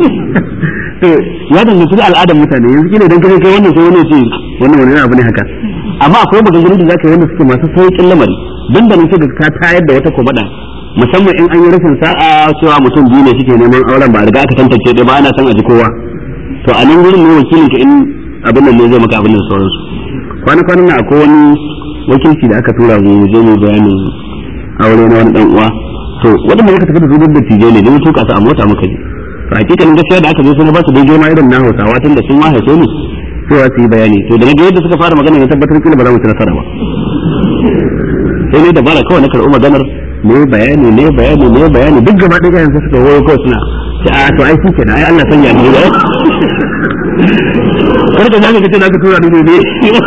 Speaker 1: ya danganci da al'adar mutane yanzu kila idan kai kai wannan sai wani ce wannan wani abu ne haka amma akwai maganganu da zaka yi wanda suke masu sauƙin lamari dan da nan sai ka tayar da wata komada musamman in an yi rashin sa'a cewa mutum biyu ne suke neman auren ba a riga aka tantance ɗaya ba ana son a ji kowa to a nan gurin ne wakilin ka in abin nan ne zai maka abin da sauransu kwana kwanan na akwai wani wakilci da aka tura mu je mu bayanin aure na wani dan uwa to wadanda muka tafi da su da tije ne mun tuka su a mota muka je to hakikanin gaskiya da aka zo sai ba su daidai ma irin na Hausawa tun da sun ma haife ni cewa su yi bayani to da na ga yadda suka fara magana na tabbatar kila ba za mu ci nasara ba sai ne dabara kawai na karɓi maganar ne bayani ne bayani ne bayani duk gaba ɗaya yanzu suka wuro kawai suna ce a to ai shi kenan ai Allah sanya ni ba kar ka zaka kace zaka tura ni ne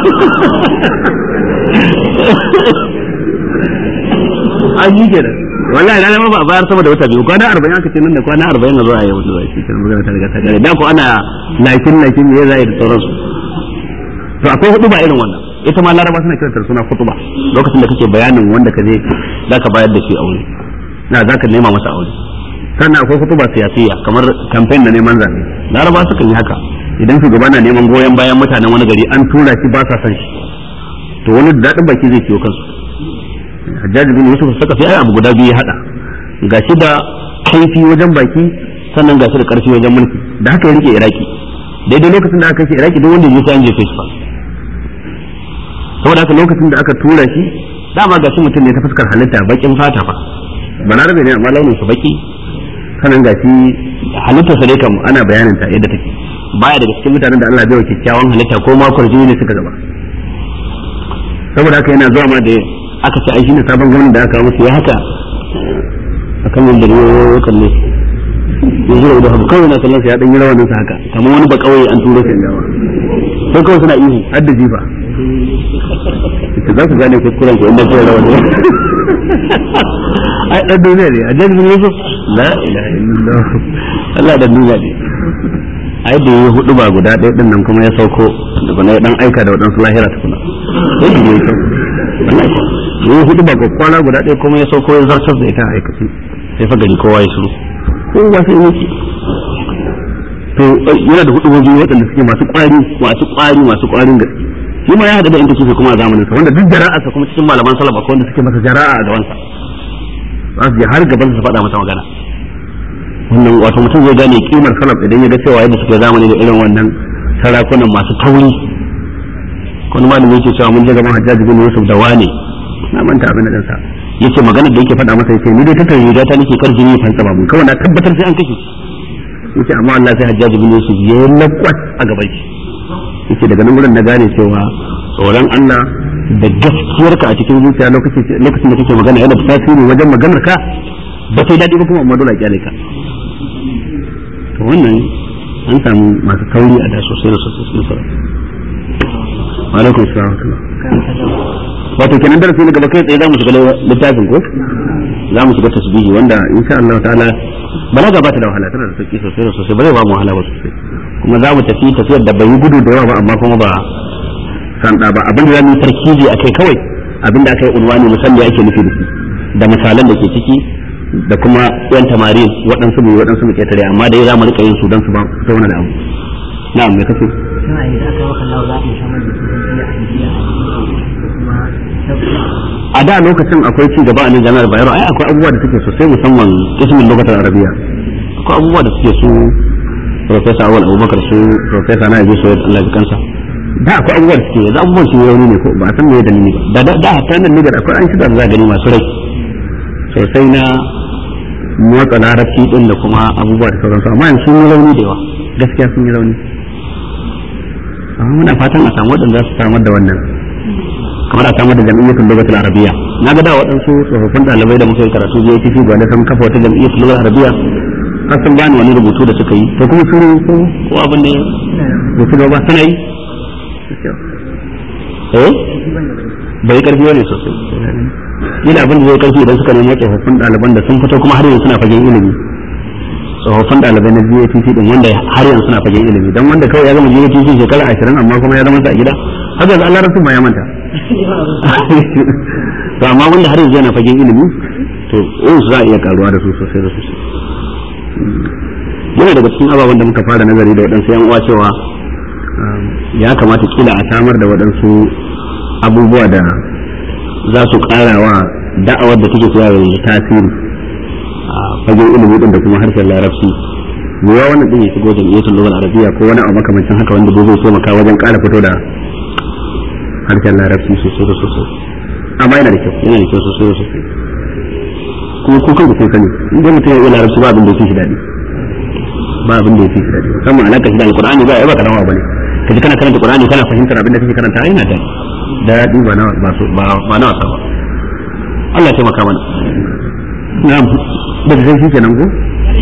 Speaker 1: an yi kenan wallahi na ma ba bayar sama da wata biyu kwana 40 aka ce nan da kwana 40 na zuwa yau da shi kenan magana ta riga ta kare da ko ana lakin lakin me zai da sauransu to akwai hudu ba irin wannan ita ma laraba suna kiranta suna kutuba lokacin da kake bayanin wanda ka je zaka bayar da shi aure na zaka nema masa aure sannan akwai kutuba siyasiya kamar campaign na neman zabe laraba sukan yi haka idan shugaba na neman goyon bayan mutanen wani gari an tura shi ba sa san shi to wani da daɗin baki zai ciwo kansu hajjaji bin yusuf saka sai ai abu guda biyu ya hada gashi da kaifi wajen baki sannan gashi da karfi wajen mulki da haka ya rike iraki daidai lokacin da aka kashe iraki duk wanda ya sai an jefe shi fa saboda haka lokacin da aka tura shi dama gashi mutum ne ta fuskar halitta bakin fata fa balarabe ne amma launin sa baki sanan gashi halittar sa dai kam ana bayanin ta yadda take baya daga cikin mutanen da Allah bai wa kyakkyawan halitta ko ma kwarjini ne suka gaba saboda haka yana zuwa ma da aka ce ai shine sabon gwamnati da aka kawo musu ya haka akan wanda ne ya kalle ya zura da habu kawai na kallon sa ya dan yi rawanin sa haka kamar wani ba kawai an turo shi dawa sai kawai suna ihu har da jifa ita za su gane kuskuren ku inda kai rawani ai dan duniya ne a jami'in yusuf la ilaha illallah Allah dan duniya ne ai da yi hudu ba guda ɗaya din nan kuma ya sauko da bana dan aika da waɗansu lahira tukuna sai da yi sauko yi hudu ba kwakwala guda ɗaya kuma ya sauko ya zartar da ita a aikace sai fa gari kowa ya shiru kowa sai yake to yana da hudu biyu waɗanda suke masu ƙwari masu ƙwari masu ƙwarin gaske shi ma ya haɗu da inda suke kuma a zamanin sa wanda duk jara'arsa kuma cikin malaman salaf akwai wanda suke masa jara'a a gabansa za su je har gaban su faɗa masa magana wannan wato mutum zai gane kimar salaf idan ya ga cewa yadda suke zamani da irin wannan sarakunan masu tauri wani malami yake cewa mun je gaban hajjaji bin yusuf da wane na manta abin da sa yace magana da yake faɗa masa yace ni dai tattara riga ta nake kar jini fansa babu kawai na tabbatar sai an kashe shi yace amma Allah sai hajjaji bin yusuf ya lakwat a gaban shi yace daga nan gurin na gane cewa tsoron Allah da gaskiyarka a cikin zuciya lokacin da kake magana yana da tasiri wajen maganar ka ba sai daɗi ba kuma amma dole a kyale ka to wannan an samu masu kauri a da sosai da sosai sun sauran wa alaikum salam wato kenan darasi na gaba kai tsaye za mu shiga littafin ko za mu shiga tasbihi wanda insha Allah ta'ala balaga ba ta da wahala tana da sauki sosai da sosai ba zai ba mu wahala ba sosai kuma za mu tafi tafiyar da bai yi gudu da yawa ba amma kuma ba san da ba abin da za mu yi tarkizi akai kawai abin da aka yi unwani musamman ake nufi da shi da misalan da ke ciki da kuma yan tamarin waɗansu mu waɗansu mu ketare amma dai za mu rika yin su don su ba su zauna da abu na'am me kace a da lokacin akwai ci gaba a nan jami'ar bayero ai akwai abubuwa da suke sosai musamman ismin lokacin arabiya akwai abubuwa da suke su professor awal abubakar su professor na yabi soyar allah kansa da akwai abubuwa da suke yanzu abubuwan su rauni ne ko ba a san me dalili ba da da hatta nan nigar akwai an shida da za gani masu rai sosai na motsa larabci din da kuma abubuwa da sauransu amma yanzu sun yi rauni da yawa gaskiya sun yi rauni amma muna fatan a samu waɗanda za su samar da wannan kamar a samar da jam'iyyatul lugatul arabiyya na ga da waɗansu tsofaffin ɗalibai da muka yi karatu je TC gwanda sun kafa wata jam'iyyatul lugatul arabiyya har sun bani wani rubutu da suka yi to kuma sun ko ko abin ne ba su ba suna yi eh bai karfi wani sosai ina abin da zai karfi idan suka nemo tsofaffin ɗaliban da sun fito kuma har yanzu suna fagen ilimi tsofaffin ɗalibai na GATC din wanda har yanzu suna fagen ilimi dan wanda kawai ya gama GATC shekara ashirin amma kuma ya zama sa a gida haka da Allah rasu ma ya manta to amma wanda har yanzu yana fagen ilimi to in su za a iya karuwa da su sosai da sosai yana daga cikin ababen da muka fara nazari da waɗansu yan uwa cewa ya kamata kila a samar da waɗansu abubuwa da za su ƙara wa da'awar da take cewa yanzu tasiri a fagen ilimi din da kuma harshen larabci me ya wannan din ya shigo jam'iyyatul lughal arabiyya ko wani abu makamancin haka wanda zai taimaka wajen ƙara fito da harshen larabci sosai da sosai amma yana da kyau yana da kyau sosai da sosai kuma ko kan kun sani idan mutum ya yi larabci ba abin da yake shi daɗi ba abin da yake shi daɗi musamman alaka shi da alqur'ani ba ya ba karawa bane kaji kana karanta qur'ani kana fahimtar abin da kake karanta yana da daɗi ba na ba ba na wasa ba Allah ya taimaka mana na'am da zai shi kenan ko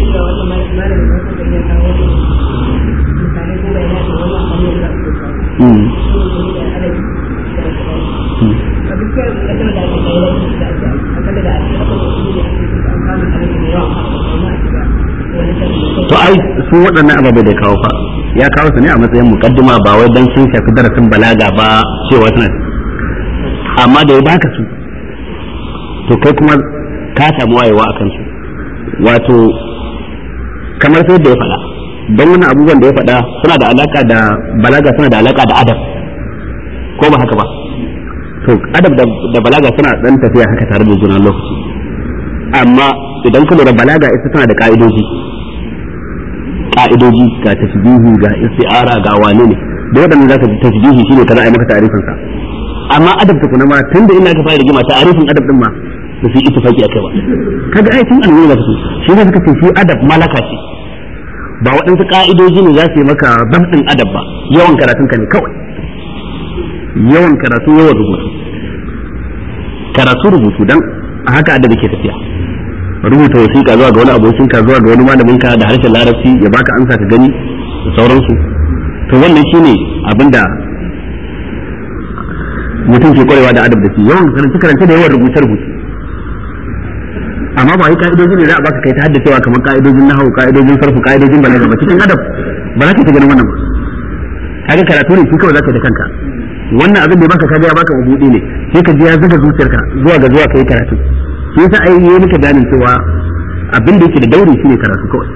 Speaker 1: to ai su waɗannan ababai da kawo fa ya kawo su ne a matsayin mukaddima ba wai dan sun shafi darasin balaga ba cewa tana amma da ya baka su to kai kuma ka samu wayewa a kansu wato kamar sai da ya faɗa don wani abubuwan da ya faɗa suna da alaka da balaga suna da alaka da adab ko ba haka ba to adab da balaga suna dan tafiya haka tare da juna lokaci amma idan ka lura balaga ita tana da ka'idoji ka'idoji ga tasbihi ga isti'ara ga wane ne da waɗanda zaka ji tasbihi shine kaza ai maka ta'arifin sa amma adab ta kuma ma tunda ina ka fara rigima ta'arifin adab din ma da su ittifaki akai ba kaga ai tun annabi da su shi ne suka ce shi adab malaka ce ba waɗansu ka'idoji ne za su yi maka dabdin adab ba yawan karatun ka ne kawai yawan karatu yawan rubutu karatu rubutu dan a haka adabi ke tafiya rubuta wasiƙa zuwa ga wani abokinka zuwa ga wani malaminka da harshen larabci ya baka ansa ka gani da sauransu to wannan shine abinda mutum ke kwarewa da adab da shi yawan karanta karanta da yawan rubuce rubuce amma ba wai ka'idoji ne za a baka kai ta haddacewa kamar ka'idojin nahawu ka'idojin sarfu ka'idojin balaga ba cikin adab ba za ka ta ganin wannan ba kaga karatu ne shi kawai za ka da kanka wannan abin da ya baka kaga ya baka mabudi ne sai ka ji ya zuga zuciyarka zuwa ga zuwa kai karatu shi yasa ai yi maka bayanin cewa abin da yake da dauri shine karatu kawai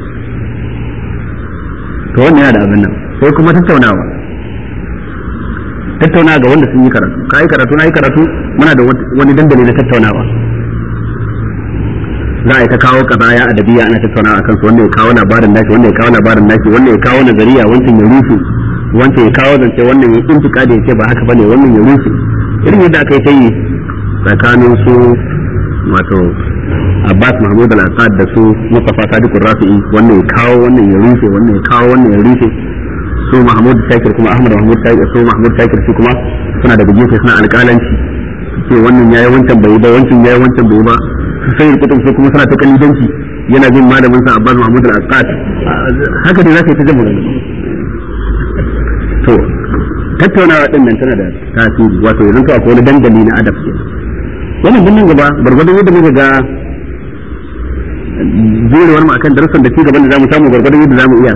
Speaker 1: to wannan yana da abin nan sai kuma tattaunawa tattaunawa ga wanda sun yi karatu ka yi karatu na yi karatu muna da wani dandali na tattaunawa za a yi ta kawo kazaya adabiya ana tattaunawa akan su wanda ya kawo labarin nashi wanda ya kawo labarin nashi wanda ya kawo nazariya wancan ya rufe wancan ya kawo zance wannan ya intika da ya ce ba haka bane wannan ya rufe irin yadda aka yi ta yi tsakanin su wato Abbas Mahmud al-Assad da su Mustafa Sadiq Rafi'i wannan ya kawo wannan ya rufe wannan ya kawo wannan ya rufe su Mahmud Shakir kuma Ahmad Mahmud Shakir su Mahmud Shakir su kuma suna da gefe suna alƙalanci ce wannan yayi wancan bai ba wancan yayi wancan bai ba su sai kutub su kuma suna ta kalidanci yana bin malamin sa Abbas Mahmud al-Assad haka dai zaka yi ta jama'a to tattaunawa din nan tana da tasiri wato yanzu akwai wani dandali na adab kenan wannan din nan gaba gwargwadon yadda muka ga jurewar mu akan darussan da gaban da zamu samu gwargwadon yadda zamu iya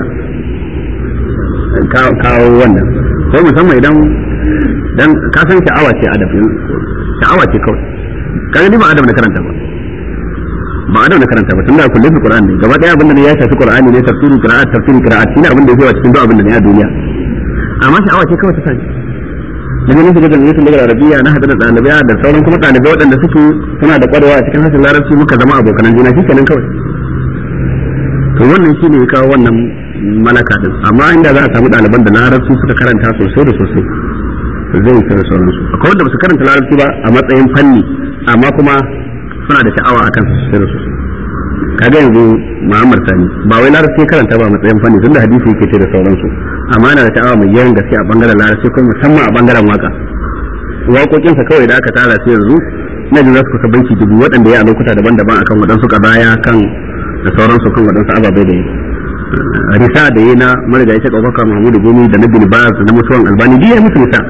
Speaker 1: kawo wannan ko musamman idan dan ka san sha'awa ce adab sha'awa ce kawai kaga ni ba adab na karanta ba ba adab na karanta ba tunda kullum fi qur'ani gaba daya abin da ne ya shafi qur'ani ne tafsirin qira'at tafsirin qira'at shine abin da yake cikin duk abin da ne a duniya amma sha'awa ce kawai ta sani daga nan shiga jami'atul lugar arabiya na hada da ɗalibai da sauran kuma ɗalibai waɗanda suke suna da ƙwarewa a cikin harshen larabci muka zama abokan juna shi kenan kawai to wannan shi ne ya kawo wannan malaka din amma inda za a samu ɗaliban da larabci suka karanta sosai da sosai zai yi da sauransu akwai wanda ba su karanta larabci ba a matsayin fanni amma kuma suna da sha'awa akan su sosai da sosai kaga yanzu Muhammad Sani ba wai larabci karanta ba a matsayin fanni tunda hadisi yake ce da sauransu amma yana da ta'awa mai yawan gaske a bangaren larabci kuma musamman a bangaren waka waƙoƙinsa kawai da aka tara su yanzu na jin za su kusa banki dubu waɗanda ya a lokuta daban-daban akan waɗansu kabaya kan da sauransu kan waɗansu ababai da yi risa da yi na marigayi ta ɗaukaka mahmudu gumi da na bilbaz da na mutuwan albani duk ya musu risa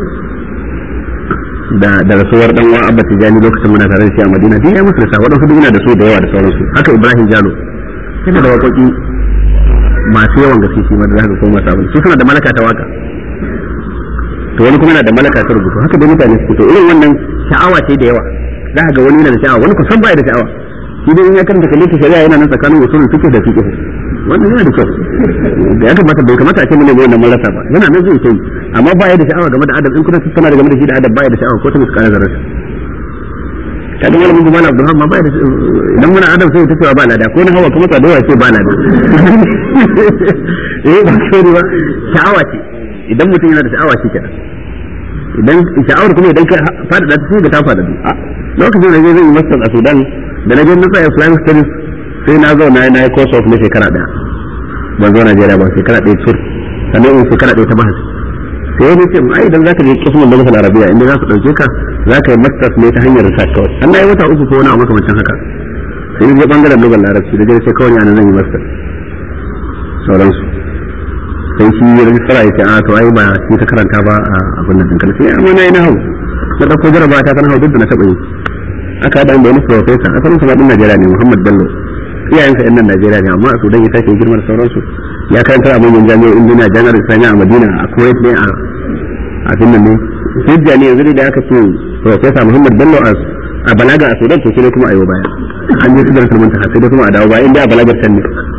Speaker 1: da da rasuwar dan uwa abba tijani lokacin muna tare da shi a madina duk ya musu risa waɗansu duk da su da yawa da sauransu haka ibrahim jalo yana da waƙoƙi masu yawan gaske shi ma da zaka koma sabon su suna da malaka ta waka to wani kuma yana da malaka ta rubutu haka da mutane suke to irin wannan sha'awa ce da yawa za ka ga wani yana da sha'awa wani kusan baya da sha'awa shi dai in ya karanta kalli shari'a yana nan tsakanin usulul fiqh da fiqh wannan yana da kyau da ya kamata bai kamata a ce mun ne wannan marasa ba yana nan zai kai amma ba ya da sha'awa game da adam in kuna tattauna da game da shi da adam ba ya da sha'awa ko ta muskara zarar kada malamin kuma na Abdulrahman ma ba da idan muna adam sai ta cewa ba lada ko na hawa kuma ta dawa ce ba lada eh ba sai ba sha'awa ce idan mutum yana da sha'awa shi kenan idan sha'awar kuma idan ka fada da ta sai ga ta fada a lokacin da zai yi master a Sudan da na je na tsaya Islamic studies sai na zauna na yi course of na shekara daya ban zo Najeriya ba shekara daya tur sannan in shekara daya ta bahas sai wani ce ai idan zaka je kismin da masal arabiya inda za su dauke ka zaka yi masters ne ta hanyar research kawai an na yi wata uku ko wani abu makamancin haka sai je bangaren lugar larabci da je sai kawai ana zan yi masters sauransu sai shi ya rajistara ya ce a to ai ba shi ta karanta ba a abin nan dinkali sai amma na yi na hau na ɗauko jaraba ta kan hau duk da na taɓa yi aka haɗa da wani profesa asalin su ɗin Najeriya ne Muhammad Bello iyayensa yan nan Najeriya ne amma a Sudan ya tashi girma da sauransu ya karanta a manyan jami'o'in duniya jami'ar Islamiyya a Madina a Kuwait ne a a finnan ne hujja ne yanzu da aka ce profesa Muhammad Bello a balaga a Sudan to sai kuma ayo baya an je sidar sulmun ta sai kuma a dawo baya inda a balagar can ne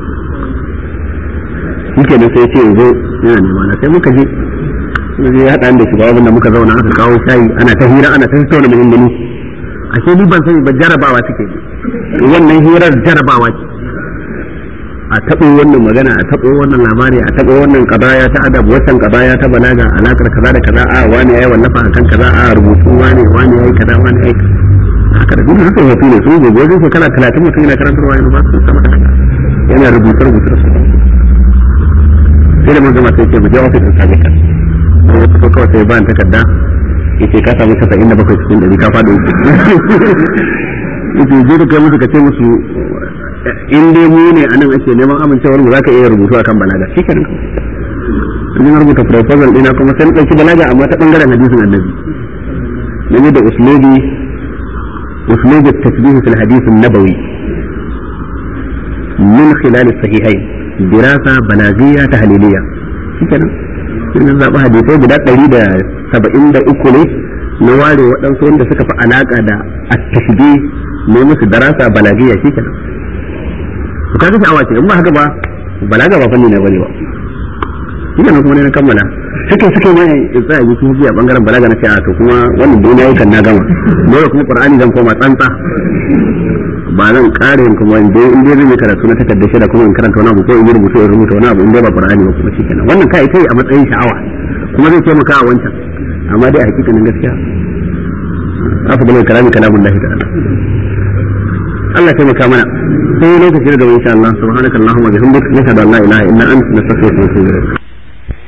Speaker 1: muke da sai ce yanzu yana nema na sai muka je je ya haɗa da shi ba da muka zauna aka kawo shayi ana ta hira ana ta tattauna muhimmani ashe ni ban sani ba jarabawa suke wannan hirar jarabawa ce a taɓo wannan magana a taɓo wannan labari a taɓo wannan kadaya ta adab wannan kadaya ta balaga alakar kaza da kaza a wani yayi wallafa akan kaza a rubutu wani wani yayi kaza wani yayi haka da duk haka yafi ne sun gobe wajen shekara 30 mutum yana karantarwa yanzu ba su sama da kaza yana rubuce rubuce da sauran sai da mun gama sai ce mu je ofis din sami ka sai ya fito kawai sai ba ni takarda yace ka samu 77 cikin 100 ka faɗo yace je da kai musu ka ce musu in dai mu ne anan ake neman amincewar mu zaka iya rubutu akan balaga shi kenan kawai na rubuta proposal dina kuma sai na ɗauki balaga amma ta bangaren hadisin annabi na da uslubi uslubi tasbih fil hadith an-nabawi min khilal as-sahihayn dirasa balagiyya tahliliyya shi kenan sai zaɓi hadisai guda ɗari da saba'in da uku ne na ware waɗansu wanda suka fi alaƙa da at-tashbih ne musu darasa balagiyya shi kenan to kaga sha'awa ce in ba haka ba balaga ba fanni na bane ba ina nan kuma ne na kammala suke suke mai tsaya yi sun a bangaren balaga na ce a to kuma wannan dai nayi kan na gama dole kuma qur'ani zan koma tsantsa ba zan kare in kuma in dai in dai zan yi karatu na takardar shi da kuma in karanta wani abu ko in yi rubutu in rubuta wani abu in dai ba qur'ani ba kuma shikenan wannan kai kai a matsayin sha'awa kuma zai taimaka a wancan amma dai a hakikanin gaskiya afdalul kalami kalamullahi ta'ala Allah taimaka mana sai lokaci da gaba insha Allah subhanakallahumma bihamdika nashhadu an la ilaha illa anta nastaghfiruka wa natubu ilayk